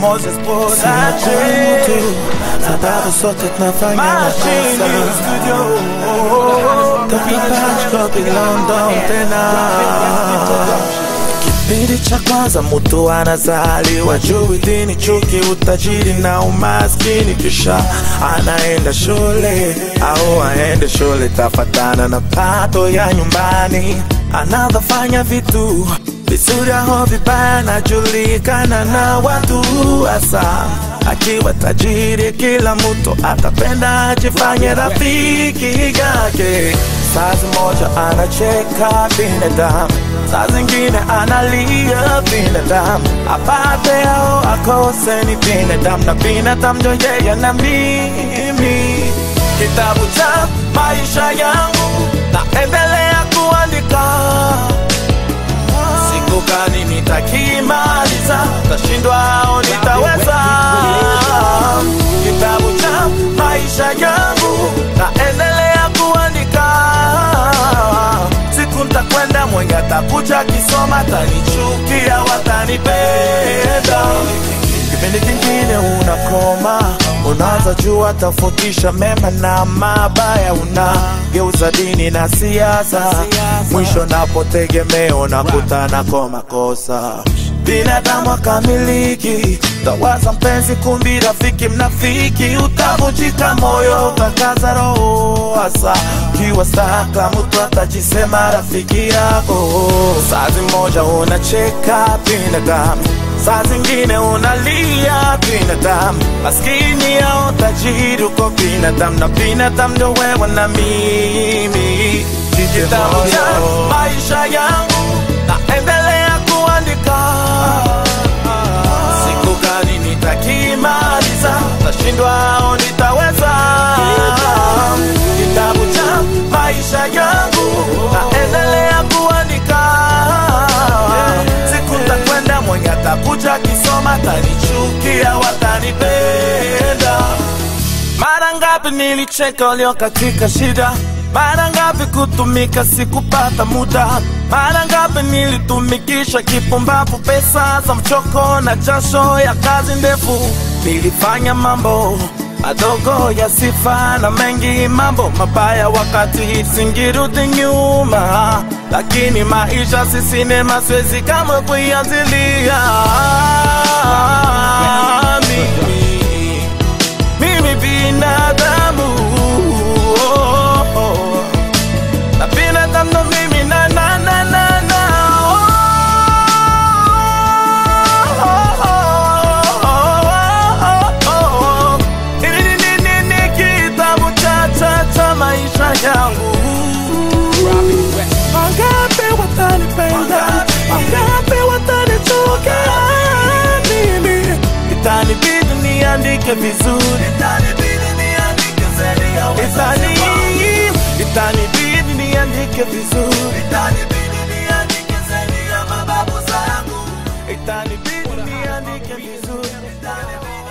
Moses Sina Production tu sababu sote tunafanya Machine makosa Studio Copy patch, copy London tena Kipindi cha kwanza mtu anazaliwa juu dini, chuki, utajiri na umaskini, kisha anaenda shule au aende shule, tafatana na pato ya nyumbani, anavyofanya vitu vizuri au vibaya, anajulikana na watu hasa akiwa tajiri, kila mtu atapenda ajifanye rafiki yake. Saa moja anacheka binadamu, saa zingine analia binadamu, apate au akose ni binadamu, na binadamu ndio yeye na mimi. Kitabu cha maisha yangu naendelea kuandika siku gani nitakimaliza, tashindwa au nitaweza. Kitabu cha maisha yangu naendelea kuandika, siku ntakwenda, mwenye atakuja kisoma, tanichukia, watanipenda kipindi kingine unakoma, unaanza jua tofautisha mema na mabaya, unageuza dini na siasa, mwisho napotegemea unakutana kwa makosa. Binadamu akamiliki, tawaza mpenzi, kumbi rafiki, mnafiki, utavunjika moyo, utakaza roho, hasa kiwa staka, mtu atajisema rafiki yako. Saa moja unacheka binadamu saa zingine unalia binadamu, maskini au tajiri, uko binadamu na binadamu ndo wewe na mimi. Kitabu cha maisha yangu naendelea kuandika, siku gani nitakimaliza, tashindwa au nitaweza. Kitabu cha maisha yangu naendelea kuandika, siku ntakwenda, mwenye atakuja kisoma tanichukia, watanipenda. Mara ngapi nilicheka walio katika shida, mara ngapi kutumika sikupata muda, mara ngapi nilitumikisha kipumbavu pesa za mchoko na jasho ya kazi ndefu. Nilifanya mambo madogo ya sifa na mengi mambo mabaya, wakati singirudi nyuma, lakini maisha si sinema, siwezi kama kuianzilia mimi mimi binadamu oh, oh, oh. na binadamu ndo mimi na na na na na oh, oh, oh, oh, oh, oh. Hili ni- ni- ni- ni kitabu cha cha cha maisha yangu Wangapi watanipenda, wangapi watanichukia mimi, itanibidi niandike vizuri, itanibidi niandike zaidi ya Itani, itanibidi niandike vizuri, itanibidi niandike zaidi ya mababu zangu, itanibidi niandike vizuri, itanibidi